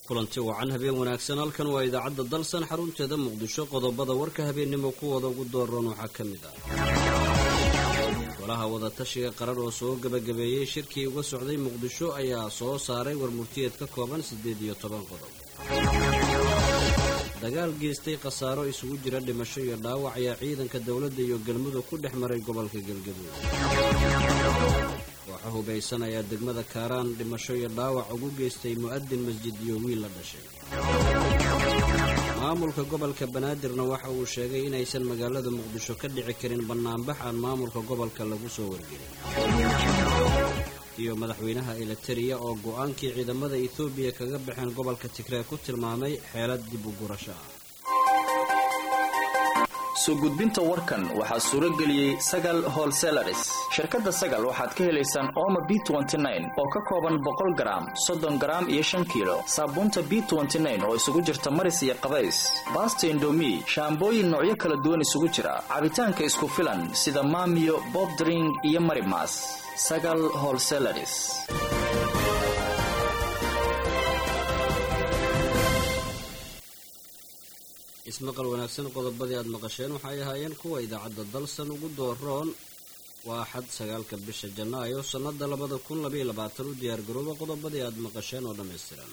kulanti wacan habeen wanaagsan halkan waa idaacadda dalsan xarunteeda muqdisho qodobada warka habeennimo kuwooda ugu dooran waxaa ka mid ah golaha wadatashiga qaran oo soo gebagabeeyey shirkii uga socday muqdisho ayaa soo saaray warmurtiyeed ka kooban siddeed iyo toban qodob dagaal geystay khasaaro isugu jira dhimasho iyo dhaawac ayaa ciidanka dowladda iyo galmudug ku dhex maray gobolka galgaduud kooxo hubaysan ayaa degmada kaaraan dhimasho iyo dhaawac ugu geystay mu'adin masjid iyo wiil la dhashay maamulka gobolka banaadirna waxa uu sheegay inaysan magaalada muqdisho ka dhici karin bannaanbax aan maamulka gobolka lagu soo wargelin iyo madaxweynaha elitariya oo go'aankii ciidamada etoobiya kaga baxeen gobolka tigreeg ku tilmaamay xeelad dib u gurasho ah soo gudbinta warkan waxaa suuro geliyey sagal holselaris shirkadda sagal waxaad ka helaysaan ooma b oo ka kooban boqol garaam soddon garaam iyo shan kiilo saabuunta b oo isugu jirta maris iyo qabays baasta indomi shaambooyin noocyo kala duwan isugu jira cabitaanka isku filan sida maamiyo bobdring iyo marimas sagal holselaris ismaqal wanaagsan qodobadii aad maqasheen waxay ahaayeen kuwa idaacadda dalsan ugu dooroon waa xad sagaalka bisha janaayo sannada labada kun labaiyo labaatan u diyaargarooba qodobadii aad maqasheen oo dhammaystiran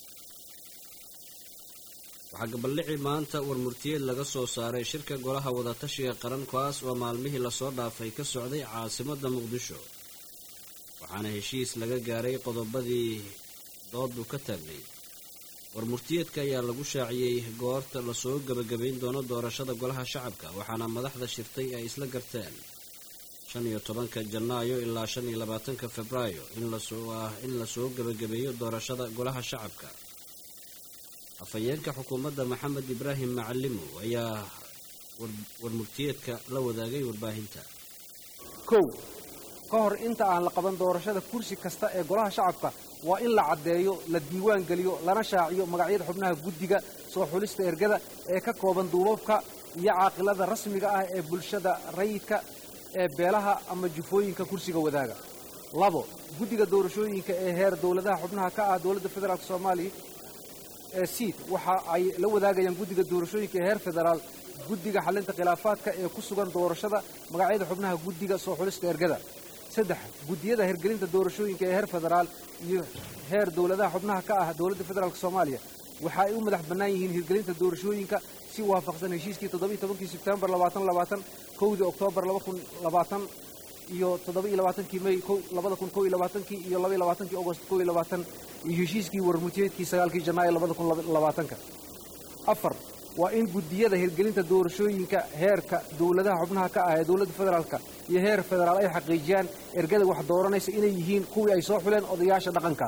waxaa gabaldhici maanta warmurtiyeed laga soo saaray shirka golaha wadatashiga qaran kaas oo maalmihii lasoo dhaafay ka socday caasimadda muqdisho waxaana heshiis laga gaaray qodobadii doodu ka taagnay warmurtiyeedka ayaa lagu shaaciyey goorta lasoo gebagabayn doono doorashada golaha shacabka waxaana madaxda shirtay ay isla garteen shan iyo tobanka janaayo ilaa shan iyo labaatanka febraayo inlasooah in lasoo gebagabeeyo doorashada golaha shacabka afhayeenka xukuumadda maxamed ibraahim macalimo ayaa warmurtiyeedka la wadaagay warbaahinta kow ka hor inta aan la qaban doorashada kursi kasta ee golaha shacabka waa in la caddeeyo la diiwaan geliyo lana shaaciyo magacyada xubnaha guddiga soo xulista ergada ee ka kooban duubabka iyo caaqilada rasmiga ah ee bulshada rayidka ee beelaha ama jufooyinka kursiga wadaaga labo guddiga doorashooyinka ee heer dowladaha xubnaha ka ah dowladda federaalk soomaaliya ee siid waxa ay la wadaagayaan guddiga doorashooyinka ee heer federaal guddiga xallinta khilaafaadka ee ku sugan doorashada magacyada xubnaha guddiga soo xulista ergada saddex guddiyada hirgelinta doorashooyinka ee heer federaal iyo heer dowladaha xubnaha ka ah dowladda federaalk soomaaliya waxa ay u madax bannaan yihiin hirgelinta doorashooyinka si waafaqsan heshiiskii toddobiiy tobankii sebtembar labaatan labaatan kowdii oktoobar laba kun labaatan iyo toddoba-iyo labaatankii mey labada kun kow iyo labaatankii iyo labaiyo labaatankii agost kow iyo labaatan iyo heshiiskii warmutiyeedkii sagaalkii janaayo labada kun labaatanka afar waa in guddiyada hirgelinta doorashooyinka heerka dowladaha xubnaha ka ah ee dowladda federaalka iyo heer federaal ay xaqiijiyaan ergada wax dooranaysa inay yihiin kuwii ay soo xuleen odayaasha dhaqanka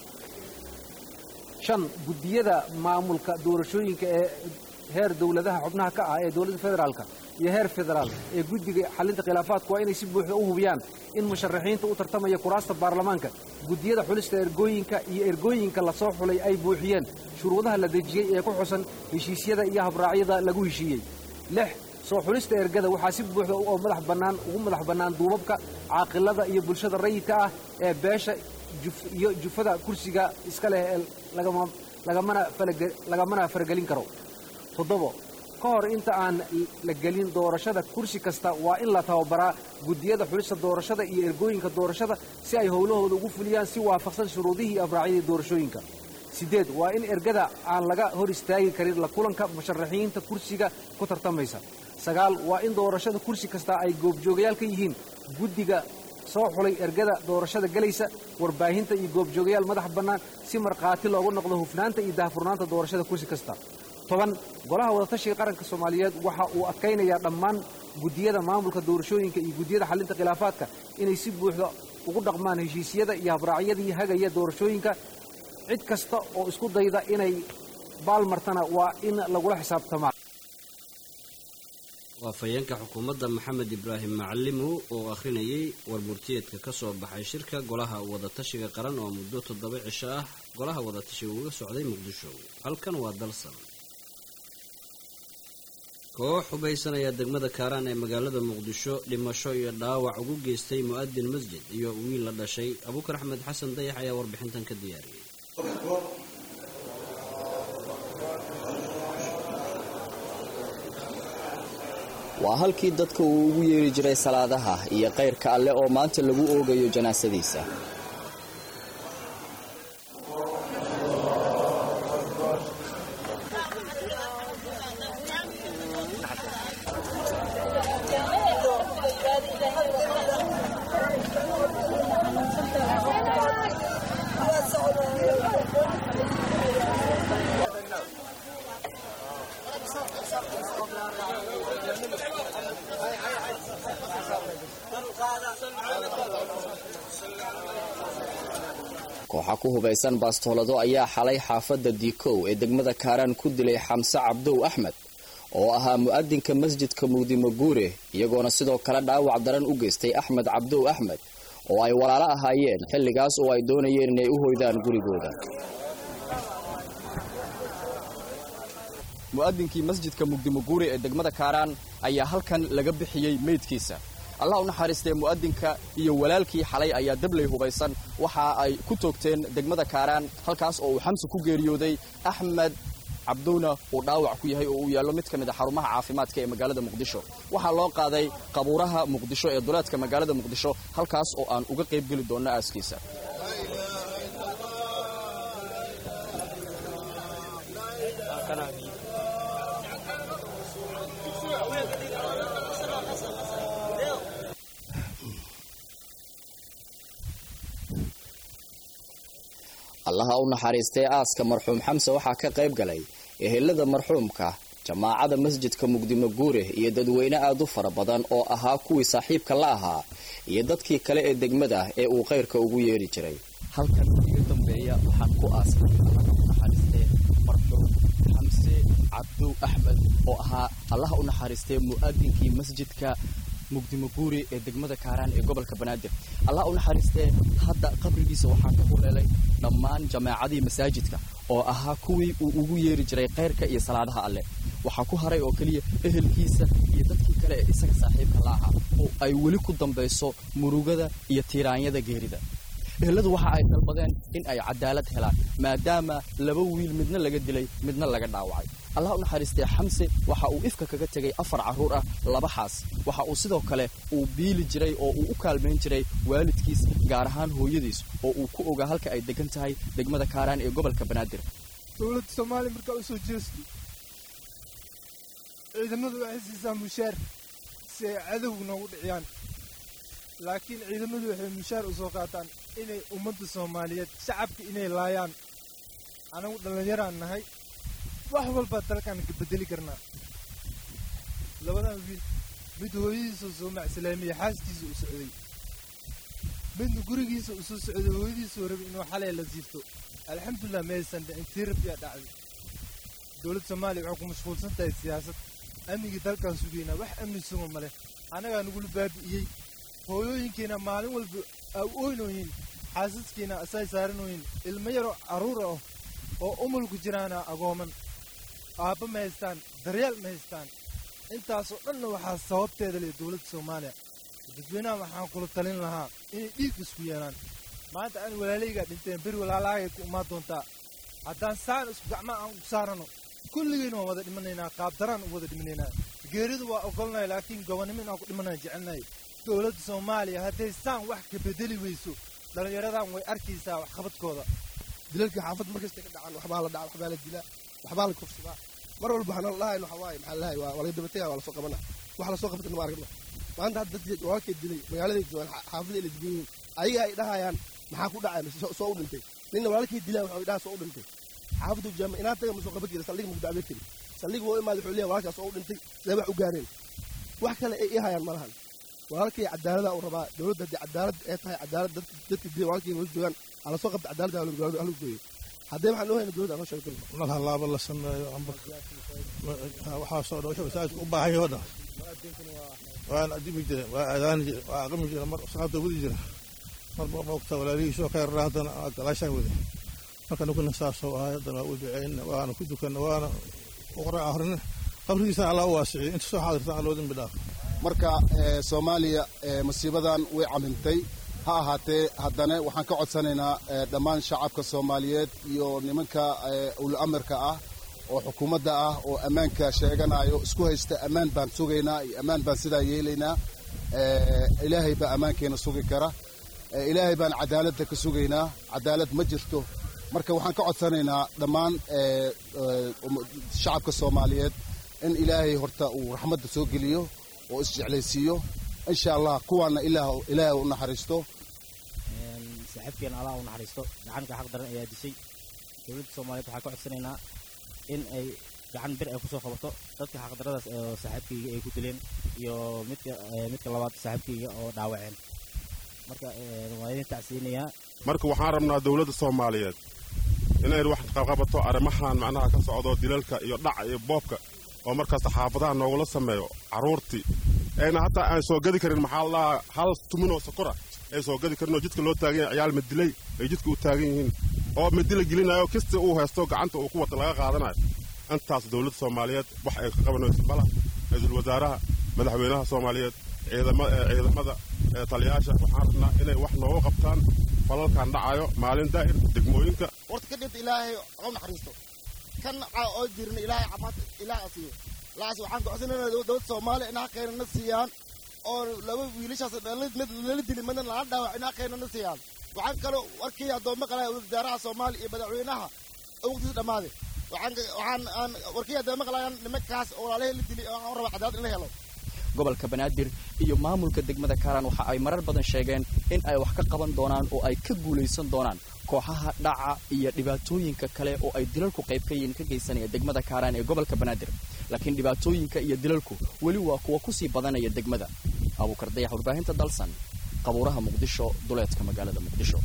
shan guddiyada maamulka doorashooyinka ee heer dowladaha xubnaha ka ah ee dowladda federaalka iyo heer federaal ee guddiga xallinta khilaafaadku waa inay si buuxda u hubiyaan in musharaxiinta u tartamaya kuraasta baarlamaanka guddiyada xulista ergooyinka iyo ergooyinka lasoo xulay ay buuxiyeen shuruudaha la dejiyey ee ku xusan heshiisyada iyo habraacyada lagu heshiiyey lix soo xulista ergada waxaa si buuxda oo madax bannaan ugu madax bannaan duubabka caaqilada iyo bulshada rayidka ah ee beesha iyo jufada kursiga iska leh ee lagamana faragelin karo toddobo ka hor inta aan la gelin doorashada kursi kasta waa in la tababaraa guddiyada xulista doorashada iyo ergooyinka doorashada si ay howlahooda ugu fuliyaan si waafaqsan shuruudihii iyo abraacyadii doorashooyinka siddeed waa in ergada aan laga hor istaagi karin la kulanka musharaxiinta kursiga ku tartamaysa sagaal waa in doorashada kursi kasta ay goobjoogayaal ka yihiin guddiga soo xulay ergada doorashada gelaysa warbaahinta iyo goobjoogayaal madax bannaan si markhaati loogu noqdo hufnaanta iyo daahfurnaanta doorashada kursi kasta toban golaha wadatashiga qaranka soomaaliyeed waxa uu adkaynayaa dhammaan guddiyada maamulka doorashooyinka iyo guddiyada xallinta khilaafaadka inay si buuxda ugu dhaqmaan heshiisyada iyo habraacyadii hagaya doorashooyinka cid kasta oo isku dayda inay baalmartana waa in lagula xisaabtamaa waafayeenka xukuumadda maxamed ibraahim macalimo oo akhrinayay warmurtiyeedka ka soo baxay shirka golaha wadatashiga qaran oo muddo toddoba cisho ah golaha wadatashiga uga socday muqdisho halkan waa dalsan koox hubaysanaya degmada kaaraan ee magaalada muqdisho dhimasho iyo dhaawac ugu geystay mu'adin masjid iyo wiil la dhashay abuukar axmed xasan dayax ayaa warbixintan ka diyaariyey waa halkii dadka uu ugu yeeri jiray salaadaha iyo kayrka alle oo maanta lagu oogayo janaasadiisa kooxa ku hubaysan baastoolado ayaa xalay xaafadda diikow ee degmada kaaraan ku dilay xamse cabdow axmed oo ahaa mu'adinka masjidka muqdimo guure iyagoona sidoo kale dhaawac daran u geystay axmed cabdow axmed oo ay walaalo ahaayeen xilligaas oo ay doonayeen inay u hoydaan gurigooda mu'adinkii masjidka muqdimo guure ee degmada kaaraan ayaa halkan laga bixiyey meydkiisa allah u naxariistee mu'adinka iyo walaalkii xalay ayaa dabley hubaysan waxa ay ku toogteen degmada kaaraan halkaas oo uu xamsi ku geeriyooday axmed cabdowna uu dhaawac ku yahay oo uu yaallo mid ka mid a xarumaha caafimaadka ee magaalada muqdisho waxaa loo qaaday qabuuraha muqdisho ee duleedka magaalada muqdisho halkaas oo aan uga qayb geli doonno aaskiisa allaha u naxariistay aaska marxuum xamse waxaa ka qayb galay ehelada marxuumka jamaacada masjidka muqdimo guure iyo dadweyne aad u fara badan oo ahaa kuwii saaxiibka la ahaa iyo dadkii kale ee degmada ee uu kayrka ugu yeeri jiray halkan iga dambeeya waxaan ku aasay allaha u naxariistee marxuum xamse cabdow axmed oo ahaa allaha u naxariistee mu'adinkii masjidka muqdimo guuri ee degmada kaaraan ee gobolka banaadir allah u naxariistee hadda qabrigiisa waxaa ka huleelay dhammaan jamaacadii masaajidka oo ahaa kuwii uu ugu yeeri jiray kayrka iyo salaadaha alleh waxaa ku haray oo keliya ehelkiisa iyo dadkii kale ee isaga saaxiibka la ahaa oo ay weli ku dambayso murugada iyo tiiraanyada geerida eheladu waxa ay dalbadeen in ay cadaalad helaan maadaama laba wiil midna laga dilay midna laga dhaawacay allah u naxariistee xamse waxa uu ifka kaga tegay afar carruur ah laba xaas waxa uu sidoo kale uu biili jiray oo uu u kaalmayn jiray waalidkiis gaar ahaan hooyadiis oo uu ku ogaa halka ay degan tahay degmada kaaraan ee gobolka banaadir dowladda soomaaliya markaa u soo jeesto ciidamadu waxay siisaa mushaar si ay cadowga noogu dhiciyaan laakiin ciidamadu waxay mushaar u soo qaataan inay ummadda soomaaliyeed shacabka inay laayaan anagu dhallinyaraan nahay wax walbaa dalkaan ka bedeli karnaa labadan wiil mid hooyadiisa soo macsalaamayey xaaskiisa u socday midna gurigiisa u soo socday hooyadiisuu rabay inuu xalay la siifto alxamdulilah maysan dhicin tii rabbiyaa dhacday dowladda soomaaliya waxay ku mashquulsan tahay siyaasad amnigii dalkaan sugaynaa wax amni suga ma leh annagaa nagula baabi'iyey hooyooyinkiina maalin walba aa u oynooyin xaasaskiina asay saaranooyin ilmo yaroo carruur ah oo umulku jiraana agooman aabba ma haystaan daryeel ma haystaan intaasoo dhanna waxaa sababteeda leh dowladda soomaaliya dadweynaha waxaan kula talin lahaa inay dhiig isku yeelaan maanta aan walaalaygaa dhinteen beri walaalahaagay ku imaan doontaa haddaan saan isku gacmaa aan ku saarano kulligayna waan wada dhimanaynaa qaabdaraan u wada dhimanaynaa geeridu waa ogolnay laakiin gobonnimo inaan ku dhimanaya jecelnahay dowladda soomaaliya hadday saan wax ka bedeli weyso dhallinyaradan way arkaysaa waxqabadkooda dilalkii xaafadda markasta ka dhacaan waxbaa la dhaca waxbaa la dilaa waxbaa la kufsadaa mar walba waxaan lahayn waxa waaye maxaa lahay waa laga dabataya waa lasoo qabana wax lasoo qabtana ma aragna maanta hadda dadkii walaalkay dilay magaaladay joogaan xaafadda ila degan yihiin ayaga ay dhahayaan maxaa ku dhacay mise soo u dhintay ninna walaalkay dilaa waxa dhaha soo u dhintay xaafaddu jaama inaad taga ma soo qaban kari saldhiga muku dacbeen kari saldhiga woo imaada wuxuu leeyahay walaalkaas soo u dhintay sidee wax u gaareen wax kale ay ihayaan ma lahan walaalkay cadaalada uu rabaa dowladda haddii cadaalad ee tahay cadaalad dadka dilay walaalkay wala joogaan hala soo qabta cadaalada halagu gooyo haddee waxaan noo hayna dowladda anoo sheegay nal halaaba la sameeyo amba waxaasoo dhan wixii masaajidka u baahan yaho dhan waana adimi jira waa aadaani jira waa aqami jira mar salaada wadi jira marba moogta walaalihiisoo ka yarraa haddana galaashaan wada marka nukuna saasoo ahay haddana waa u duceyna waana ku dukanna waana qora ahrina qabrigiisana allah u waasiciyo inta soo xaadirtaan alloo dembi dhaaf marka soomaaliya masiibadan way camintay ha ahaatee haddana waxaan ka codsanaynaa dhammaan shacabka soomaaliyeed iyo nimanka ul amarka ah oo xukuumadda ah oo ammaanka sheeganayo isku haysta ammaan baan sugaynaa iyo ammaan baan sidaa yeelaynaa ilaahay baa ammaankeena sugi kara ilaahay baan cadaaladda ka sugaynaa cadaalad ma jirto marka waxaan ka codsanaynaa dhammaan shacabka soomaaliyeed in ilaahay horta uu raxmadda soo geliyo oo isjeclaysiiyo insha allah kuwaana ilaahay u naxariisto saaxiibkeena allah u naxariisto gacanka xaq daran ayaa dishay dowladda soomaaliyeed waxaan ka codsanaynaa in ay gacan bir ay kusoo qabato dadka xaqdaradaas oo saaxiibkayga ay ku dileen iyo midka midka labaad saaxiibkayga oo dhaawaceen marka waa idin tacsiinayaa marka waxaan rabnaa dowladda soomaaliyeed inay wax qabqabato arrimahan macnaha ka socdo dilalka iyo dhaca iyo boobka oo markaasta xaafadaha noogula sameeyo carruurtii ayna hataa aan soo gadi karin maxaa la dhahaa hal tuminoo sokora ay soo gadi karin oo jidka loo taagan yahay ciyaal madilay ay jidka u taagan yihiin oo madila gelinayo kista uu haysto gacanta uu ku wata laga qaadanayo intaas dowladda soomaaliyeed wax ay ka qabanayso bala ra-iisul wasaaraha madaxweynaha soomaaliyeed ciidamada taliyayaasha waxaan rabnaa inay wax noogu qabtaan falalkan dhacayo maalin daa'ir degmooyinka horta ka dhinta ilaahay oo naxariisto kan naca oo jirna ilaahay camaad ilaahay asiiyo laas waxaan gocsanaynaa dowladda soomaaliya in xaqeena na siiyaan oo laba wiilashaas mid lala dili midna lala dhaawac in xaqeena na siiyaan waxaan kaloo warkii addoommo qalaya wasaaraha soomaaliya iyo madaxweynaha waqtiisa dhammaaday waxaan waxaan aan warkii addoommo qalayaan nimankaas oo walaalahii la dili waxaan rabaa cadaalad in la helo gobolka banaadir iyo maamulka degmada kaaraan waxa ay marar badan sheegeen in ay wax ka qaban doonaan oo ay ka guulaysan doonaan kooxaha dhaca iyo dhibaatooyinka kale oo ay dilalku qayb ka yihiin ka geysanaya degmada kaaraan ee gobolka banaadir laakiin dhibaatooyinka iyo dilalku weli waa kuwa kusii badanaya degmada abuukar dayax warbaahinta dalsan qabuuraha muqdisho duleedka magaalada muqdisho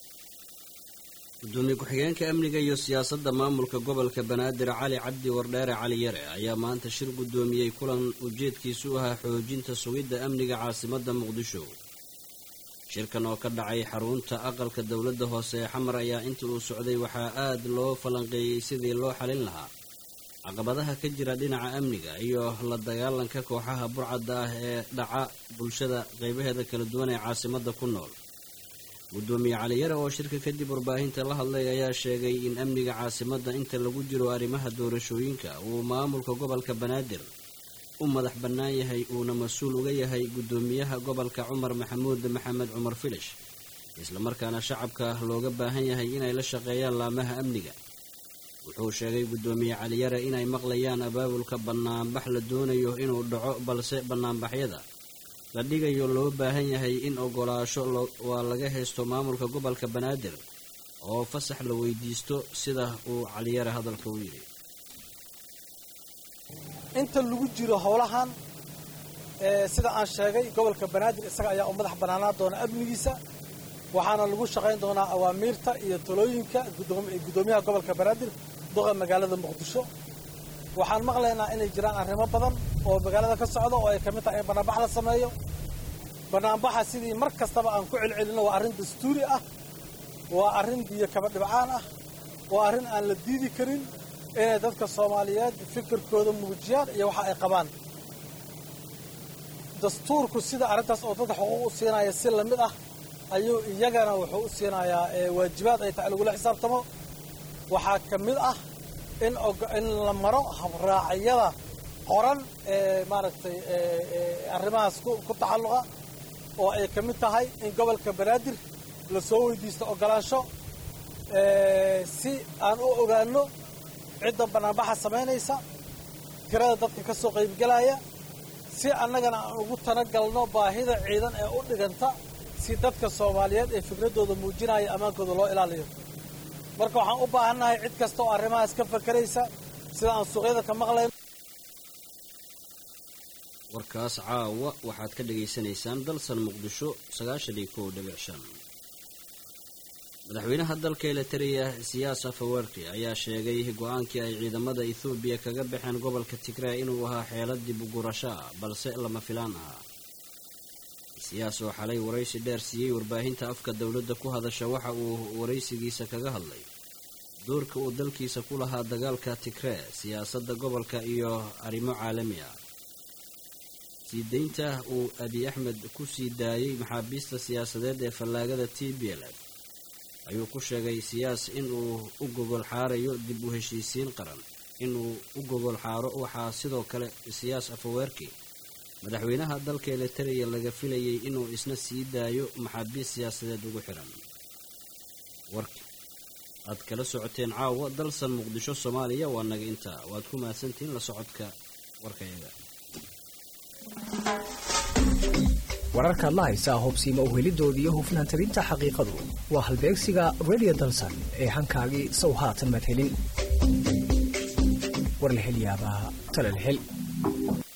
gudoomiye ku-xigeenka amniga iyo siyaasadda maamulka gobolka banaadir cali cabdi wardheere cali yare ayaa maanta shir guddoomiyey kulan ujeedkiisu ahaa xoojinta sugidda amniga caasimadda muqdisho shirkan oo ka dhacay xarunta aqalka dowladda hoose ee xamar ayaa inta uu socday waxaa aad loo falanqeeyey sidii loo xalin lahaa caqabadaha ka jira dhinaca amniga iyo la dagaalanka kooxaha burcadda ah ee dhaca bulshada qaybaheeda kala duwan ee caasimadda ku nool gudoomiye caliyare oo shirka kadib warbaahinta la hadlay ayaa sheegay in amniga caasimadda inta lagu jiro arrimaha doorashooyinka uu maamulka gobolka banaadir u madax bannaan yahay uuna mas-uul uga yahay guddoomiyaha gobolka cumar maxamuud maxamed cumar filish islamarkaana shacabka looga baahan yahay inay la shaqeeyaan laamaha amniga wuxuu sheegay guddoomiye caliyare inay maqlayaan abaabulka bannaanbax la doonayo inuu dhaco balse bannaanbaxyada la dhigayo loo baahan yahay in ogolaasho waa laga haysto maamulka gobolka banaadir oo fasax la weydiisto sida uu caliyare hadalka u yidhi inta lagu jiro howlahan sida aan sheegay gobolka banaadir isaga ayaa u madax bannaanaa doona amnigiisa waxaana lagu shaqayn doonaa awaamiirta iyo talooyinka guddoomiyaha gobolka banaadir duqa magaalada muqdisho waxaan maqlaynaa inay jiraan arrimo badan oo magaalada ka socda oo ay ka mid tahay in bannaanbax la sameeyo bannaanbaxa sidii mar kastaba aan ku celcelinno waa arrin dastuuri ah waa arrin biyo kaba dhibcaan ah waa arrin aan la diidi karin inay dadka soomaaliyeed fikirkooda muujiyaan iyo waxa ay qabaan dastuurku sida arrintaas oo dadka xuquuq u siinaya si lamid ah ayuu iyagana wuxuu u siinayaa waajibaad ay tahay lagula xisaabtamo waxaa ka mid ah in in la maro habraacyada qoran ee maaragtay arrimahaas ku tacalluqa oo ay ka mid tahay in gobolka banaadir la soo weydiisto oggolaansho si aan u ogaanno cidda bannaanbaxa samaynaysa tirada dadka ka soo qaybgelaya si annagana aan ugu talagalno baahida ciidan ee u dhiganta si dadka soomaaliyeed ee fikraddooda muujinaya ammaankooda loo ilaaliyo marka waxaan u baahannahay cid kasta oo arrimahaas ka fakaraysa sida aan suuqyada ka maqlayno warkaas caawa waxaad ka dhagaysanaysaan dalsan muqdisho sagaashan iyo kow dhibic shan madaxweynaha dalka elitariya siyaas afawerki ayaa sheegay go-aankii ay ciidamada ethoobiya kaga baxeen gobolka tigray inuu ahaa xeelad dib ugurasho ah balse lama filaan ahaa siyaas oo xalay waraysi dheer siiyey warbaahinta afka dowladda ku hadasha waxa uu waraysigiisa kaga hadlay doorka uu dalkiisa ku lahaa dagaalka tigree siyaasadda gobolka iyo arrimo caalami ah sii deynta uu abiy axmed ku sii daayey maxaabiista siyaasadeed ee fallaagada t b l f ayuu ku sheegay siyaas in uu u gogol xaarayo dib u heshiisiin qaran inuu u gogol xaaro waxaa sidoo kale siyaas afaweerki madaxweynaha dalka eliteria laga filayay inuu isna sii daayo maxaabiis siyaasadeed ugu xihan warki aad kala socoteen caawa dalsan muqdisho soomaaliya waa naga intaa waad ku mahadsantihiin la socodka warkayaga wararkaad la haysaa hubsiima uhelidooda iyo hufnaan tabinta xaqiiqadu waa halbeegsiga redio dalsan ee hankaagii sow haatan madhelin war la hel yaabaa talal hel